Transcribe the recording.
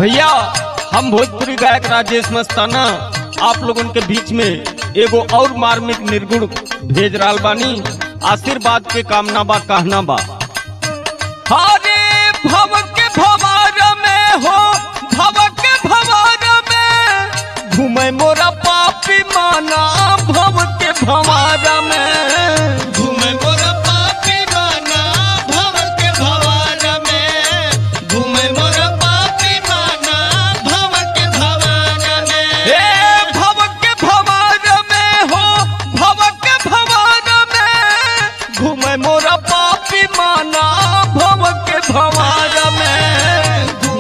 भैया हम भोजपुरी गायक राजेश मस्ताना आप लोगन के बीच में एगो और मार्मिक निर्गुण भेज रहा बानी आशीर्वाद के कामना बा कहना बा हरे भव के भवार में हो भव के भवार में घूमे मोरा पापी माना भव के भवार में घूमे मोर पापी माना भव के भवार में घूमे मोर पापी माना भव के भवार में ए भव के भवार में हो भव के भवार में घूमे मोरा पापी माना भव के भवार में